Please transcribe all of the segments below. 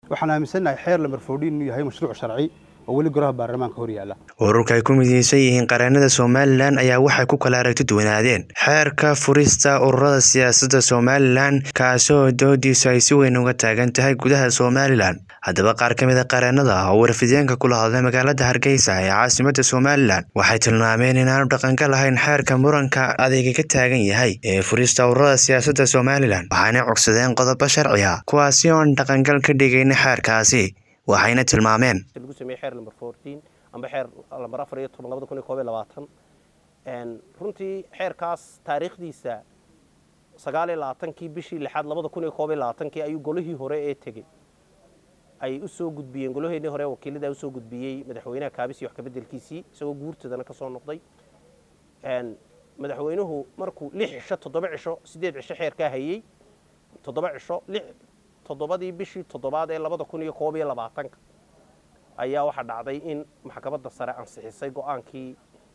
waxaan aaminsannahay xeer lambar foodhiin inuu yahay mashruuc sharci oo weli golaha baarlamaanka hor yaalla ururka ay ku mideysan yihiin qareennada somalilan ayaa waxay ku kala aragti duwanaadeen xeerka furista ururada siyaasadda somalilan kaasoo doodiisu ay si weyn uga taagan tahay gudaha somalilan haddaba qaar ka mid a qareennada oo warfideenka kula hadlay magaalada hargeysa ee caasimadda somalilan waxay tilmaameen inaanu dhaqanka lahayn xeerka muranka adeyga ka taagan yahay ee furista ururada siyaasadda somalilan waxaanay cogsadeen qodobo sharciga kuwaasi oon dhaqangal ka dhigayna xeerkaasi waxayna tilmaameen lagu sameeyey xeer lamber fourteen amba xeer lamber afar iyo toban labada kun iyo koob iyo labaatan runtii xeerkaas taariikhdiisa sagaal iyo labaatankii bishii lixaad labada kun iyo koob iyo labaatankii ayuu golihii hore ee tegey ay u soo gudbiyeen golaheennii hore wakiilada usoo gudbiyey madaxweynaha kaabis iyo wax kabedelkiisii isagoo guurtadana ka soo noqday madaxweynuhu markuu lix cisho toddoba cisho siddeed cisho xeerkaa hayey toddoba cisho lix toddobadii bishii toddobaad ee labada kun iyo koob iyo labaatanka ayaa waxaa dhacday in maxkamadda sare ansixisay go-aankii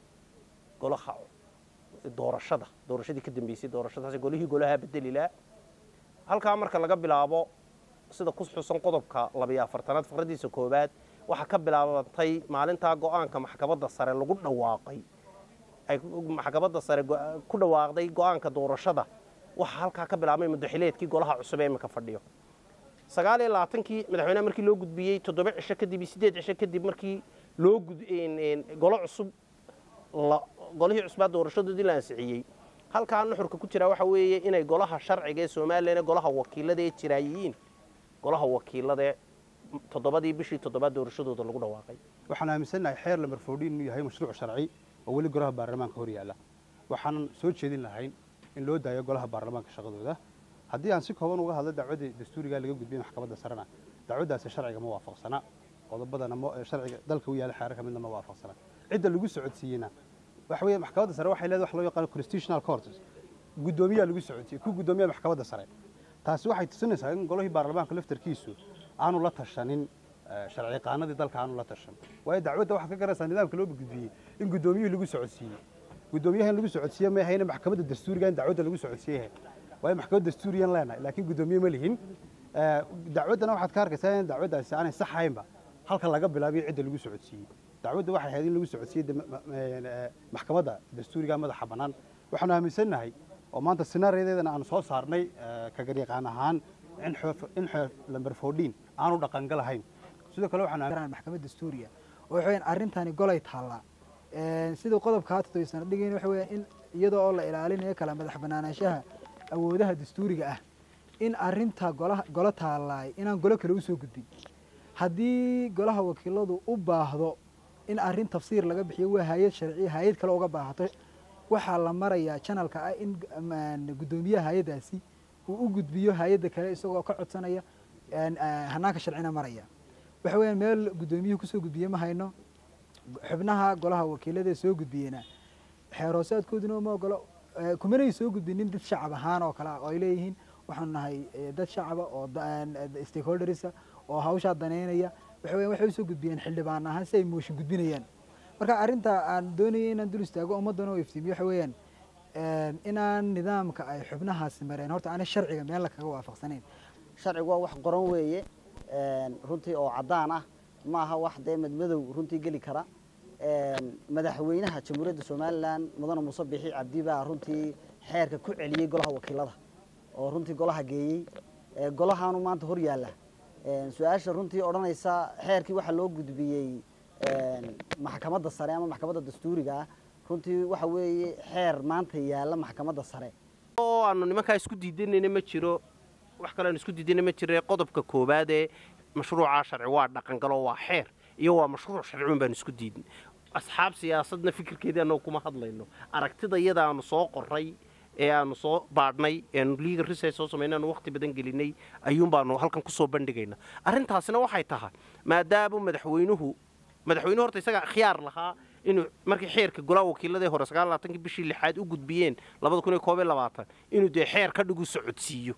golaha doorashada doorashadii ka dambeysay doorashadaas golihii golaha bedelilaa halkaa marka laga bilaabo sida ku xusan qodobka labiyo afartanaad faqradiisa koowaad waxaa ka bilaabantay maalintaa go-aanka maxkamadda sare lagu dhawaaqay ay maxkamadda sare ku dhawaaqday go-aanka doorashada waxaa halkaa ka bilaabmay mudaxileedkii golaha cusub ee iminka fadhiyo sagaal iyo labaatankii madaxweynaha markii loo gudbiyey toddoba cisho kadib iyo siddeed cisho kadib markii loo golo cusub golihii cusbaa doorashadoodii la ansixiyey halkaa nuxurka ku jira waxa weeye inay golaha sharciga ee somalilan ee golaha wakiilada ee jiraayihiin golaha wakiilada ee toddobadii bishii toddobaad doorashadooda lagu dhawaaqay waxaan aaminsannahay xeer lambar foodhiin inuu yahay mashruuc sharci oo weli golaha baarlamaanka hor yaalla waxaanan soo jeedin lahayn in loo daayo golaha baarlamaanka shaqadooda haddii aan si kooban uga hadlo dacwaddii dastuurigaa laga gudbiyey maxkamadda sarena dacwaddaasi sharciga ma waafaqsana qodobadana sharciga dalka u yaalla xeerarka midna ma waafaqsana cidda lagu socodsiiyeyna waxa weeye maxkamadda sare waxay leedahay wax loo yaqaano constitutional court guddoomiyaa lagu socodsiiyey ku guddoomiyaha maxkamadda sare taasi waxay tusinaysaa in golihii baarlamaanka laftarkiisu aanu la tashanin sharci qaanadii dalka aanu la tashan waayo dacwadda waxaad ka garanaysaa nidaamka loo gudbiyey in guddoomiyuhu lagu socodsiiyey guddoomiyaha in lagu socodsiiye ma ahayna maxkamadda dastuuriga in dacwadda lagu socodsiiyahay waayo maxkamad dastuuriyan leenahay laakiin guddoomiye ma lihin dacwaddana waxaad ka arkaysaa in dacwaddaasi aanay saxaynba halka laga bilaabiyo cidda lagu socodsiiyey dacwadda waxay ahayd in lagu socodsiiyey maxkamadda dastuuriga madaxa bannaan waxaanu aaminsannahay oo maanta sinaariyadeedana aanu soo saarnay kagaryaqaan ahaan in xeer lamber foodhiin aanu dhaqangal ahayn sidoo kale waxaan maxkamad dastuuriya oo waxa weeyaan arrintani golay taallaa siduu qodobka hatatoy sana dhigayn waxa weeyaan in iyadoo oo la ilaalinayo kala madax bannaanaanshaha awoodaha dastuuriga ah in arrinta golaha golo taallaay inaan golo kale usoo gudbin haddii golaha wakiiladu u baahdo in arrin tafsiir laga bixiyo waa hay-ad sharciya hay-ad kale uga baahato waxaa la marayaa janalka ah in guddoomiyaha hay-addaasi uu u gudbiyo hay-adda kale isagoo ka codsanaya hanaanka sharcina maraya waxa weeyaan meel guddoomiyuhu kusoo gudbiye ma hayno xubnaha golaha wakiilada soo gudbiyena xeeroosaadkooduna ma ogolo kumanay soo gudbinin dad shacab ahaan oo kale ah oo ay leeyihiin waxaanu nahay dad shacaba oo stakeholdersa oo hawshaa daneynaya waxa weyan waxay usoo gudbiyeen xildhibaan ahaan si ay mooshin gudbinayaan marka arrinta aan doonayay inaan dul istaago ummaddana oo iftiimiyo waxa weeyaan inaan nidaamka ay xubnahaasi mareen horta aanay sharciga meel kaga waafaqsanayn sharcigu waa wax qoran weeye runtii oo caddaan ah maaha wax dee madmadow runtii geli kara madaxweynaha jamhuuriyadda somalilan mudane muuse bixi cabdi baa runtii xeerka ku celiyey golaha wakiilada oo runtii golaha geeyey golahaanu maanta hor yaalla su-aasha runtii odhanaysa xeerkii waxaa loo gudbiyey maxkamadda sare ama maxkamadda dastuuriga ah runtii waxa weeye xeer maanta yaalla maxkamadda sare oo aanu nimankaa isku diidanayna ma jiro wax kale aanu isku diidana ma jire qodobka koowaad ee mashruucaa sharci waa dhaqangalo waa xeer iyo waa mashruuc sharciun baanu isku diidin asxaab siyaasadna fikirkeedii annagu kuma hadlayno aragtida iyada aanu soo qoray ee aanu soo baadhnay eanu legal research soo samaynay aanu waqti badan gelinay ayuun baanu halkan kusoo bandhigayna arrintaasina waxay tahay maadaama madaxweynuhu madaxweynuhu horta isagaa khiyaar lahaa inuu markii xeerka golaha wakiiladii hore sagaal labaatankii bishii lixaad u gudbiyeen labada kun iyo koob iyo labaatan inuu dee xeer ka dhigu socodsiiyo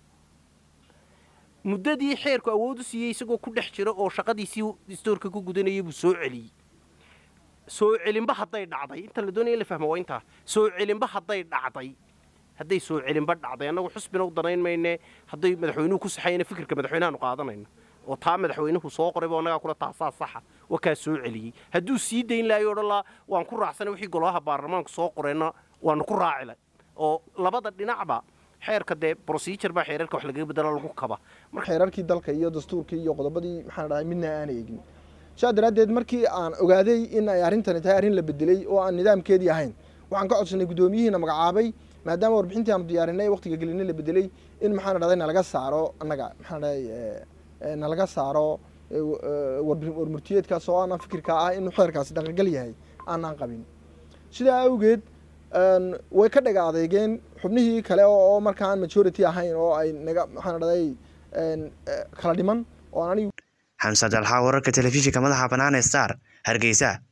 muddadii xeerku awood u siiyey isagoo ku dhex jira oo shaqadiisii istoorka ku gudanayay buu soo celiyey soo celinba hadday dhacday inta la doonaya in la fahmo waa intaa soo celinba hadday dhacday hadday soo celinba dhacday annagu xusbina u danayn mayne hadday madaxweynuhu ku saxayna fikirka madaxweynahaanu qaadanayno oo taa madaxweynuhu soo qorayba annagaa kula taasaa saxa waa kaa soo celiyey hadduu sii dayn lahayo odhan laa waan ku raacsanay wixii golaha baarlamaanku soo qoreenna waanu ku raacilay oo labada dhinacba xeerka dee procedure baa xeerarka wax lagaga bedela lagu kaba xeerarkii dalka iyo dastuurkii iyo qodobadii maxaan dhahay midna aan eegin sidaa daraaddeed markii aan ogaaday in ay arrintani tahay arrin la bedelay oo aan nidaamkeedii ahayn waxaan ka codsanay guddoomiyihiina magacaabay maadaama warbixintii aanu diyaarinay waqtiga gelinay la bedelay in maxaan dhahday nalaga saaro annaga maxaan dhahay nalaga saaro warmurtiyeedkaas oo aanan fikirka ah inuu xeerkaasi dhaqangal yahay aanaan qabin sidaa awgeed way ka dhaga adeegeen xubnihii kale oo markaan majority ahayn oo ay naga maxaan dhahday kala dhiman oo aan anigu xamse dalxa wararka telefishinka madaxa bannaan ee star hargeysa